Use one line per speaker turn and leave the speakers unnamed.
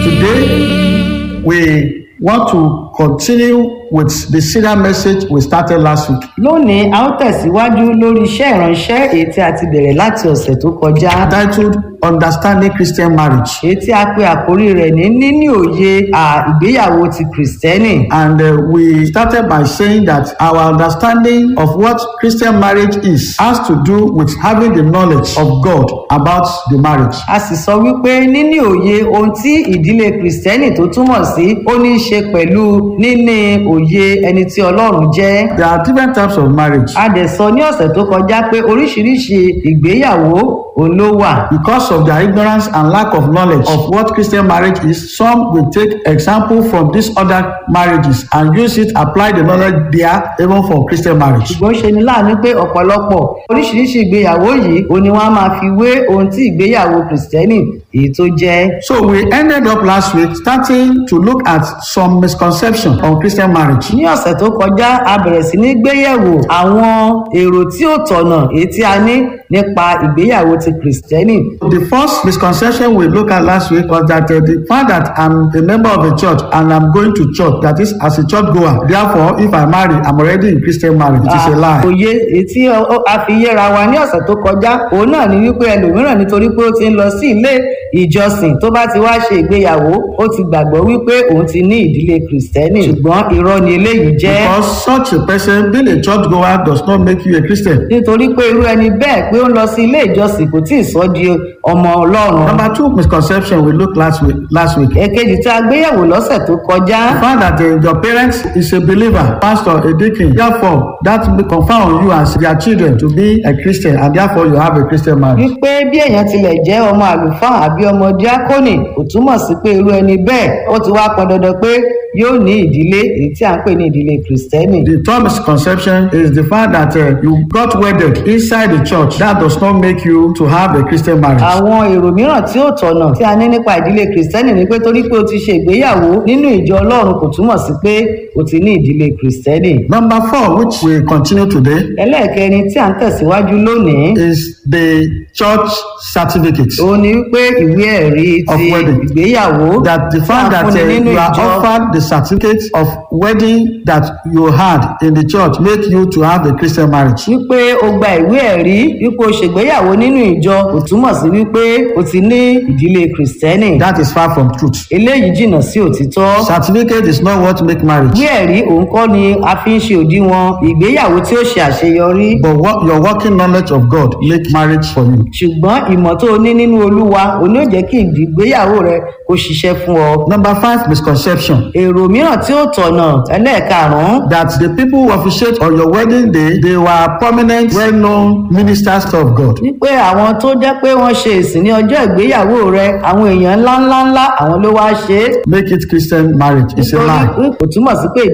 Today, we want to continue with the serial message we started last week.
lónìí a ó tẹ̀síwájú lórí iṣẹ́ ìránṣẹ́ èyí tí a ti bẹ̀rẹ̀ láti ọ̀sẹ̀ tó kọjá
titled Understanding Christian Marriage.
èyí tí a pe àkórí rẹ̀ ní níní òye à ìgbéyàwó ti kìrìsìtẹ́nì
And uh, we started by saying that our understanding of what Christian marriage is has to do with having the knowledge of God about the marriage.
a sì sọ wípé níní òye ohun tí ìdílé kìrìsìtẹ́nì tó túmọ̀ sí ó ní í ṣe pẹ̀lú níní òye ẹni tí ọlọ́run jẹ́
There are different types of marriage.
a dẹ̀ sọ ní ọ̀sẹ̀ tó kọjá pé oríṣiríṣi ìgbéyàwó òun ló wà
Because of their ignorance and lack of knowledge of what Christian marriage is, some will take example from these other marriages and use it, apply the knowledge there even for Christian marriage.
ṣùgbọ́n ṣe ni láàánú pé ọ̀pọ̀lọpọ̀ oríṣiríṣi ìgbéyàwó yìí òun ni wọ́n á máa fi wé ohun tí ìgbéyàwó kìrìsìtẹ́nì èyí tó jẹ́
So we ended up last week starting to look at some misconception on Christian marriage.
ní ọ̀sẹ̀ tó kọjá a bẹ̀rẹ̀ sí ní gbéyẹ̀wò àwọn èrò tí ó tọ̀nà èyí tí a ní nípa ìgbéyàwó ti kìrìsìtẹ́nì
The first misconception we looked at last week was that uh, the fact that I'm a member of a church and I'm going to church, that is, as a church goer, therefore, if I marry, I'm already in Christian marriage. It is a lie.
òye èyí tí ó- ó- a fi yẹra wa ní ọ̀sẹ̀ tó kọjá òun náà ni wípé ẹlòmíràn nítorí pé ó ti ń lọ sí ilé ìjọsìn tó bá ti wá ṣe ìgbéyàwó ó ti gbàgbọ́ wípé òun ti ní ìdílé kìrìsìtẹ́nì ṣùgbọ́n irọ́ ni eléyìí jẹ́
Because such a person, being a church goer, does not make you a Christian.
nítorí pé irú ẹni bẹ́ẹ̀ pé ó ń lọ sí ilé ìjọsìn kò tí ì sọ di ọmọ ọlọ́run
Number two misconception we looked last week. Last week.
èkejì tí a gbéyẹ̀wò lọ́sẹ̀ tó kọjá
The fact that uh, your parents is a believer, pastor, a deacon, therefore that will confer on you as their children to be a Christian, and therefore you have a Christian marriage.
wípé bí èèyàn tilẹ̀ jẹ́ ọmọ àlùfáà àbí ọmọ díákónì kò túmọ̀ sí pé irú ẹni bẹ́ẹ̀ ó ti wá pọn dandan pé yóò ní ìdílé èyí tí à ń pè ní ìdílé kìrìsìtẹ́nì
The third misconception is the fact that uh, you got wedded inside the church. That does not make you to have a Christian marriage.
àwọn èrò mìíràn tí ó tọ̀nà tí a ní nípa ìdílé kìrìsìtẹ́nì ni pé torí pé o ti ṣe ìgbéyàwó nínú ìjọ ọlọ́run kò túmọ̀ sí pé o ti ní ìdílé kìrìsìtẹ́nì
Number four, which we continue today,
ẹlẹ́ẹ̀kẹrin tí à ń tẹ̀síwájú lónìí
is the church certificate.
òun ni wípé ìwé ẹ̀rí
Of
ti
wedding.
ìgbéyàwó
That the
tí
fact
a
that
fúnni
uh,
nínú
you are
ìjọ
offered the certificate of wedding that you had in the church make you to have a Christian marriage.
wípé o gba ìwé ẹ̀rí wípé o ṣègbéyàwó nínú ìjọ kò túmọ̀ sí wípé o ti ní ìdílé kìrìsìtẹ́nì
That is far from truth.
eléyìí jìnnà sí òtítọ́
Certificate is not what make marriage,
ìwé ẹ̀rí òun kọ́ ni a fi ń ṣe òdiwọ̀n ìgbéyàwó tí ó ṣe àṣeyọrí
but what your working knowledge of God make marriage for you.
ṣùgbọ́n ìmọ̀ tó o ní nínú olúwa òun yóò jẹ́ kí ìgbéyàwó rẹ kó ṣiṣẹ́ fún ọ
Number five misconception
èrò mìíràn tí ó tọ̀nà ẹlẹ́ẹ̀karùn-ún
that the people who officiate on your wedding day they were prominent well-known ministers of God.
wípé àwọn tó jẹ́ pé wọ́n ṣe ìsìn ní ọjọ́ ìgbéyàwó rẹ àwọn èèyàn ńláńláńlá àwọn ló wá ṣe é
Make it Christian marriage is a lie.
nítorí kò túmọ̀ sí pé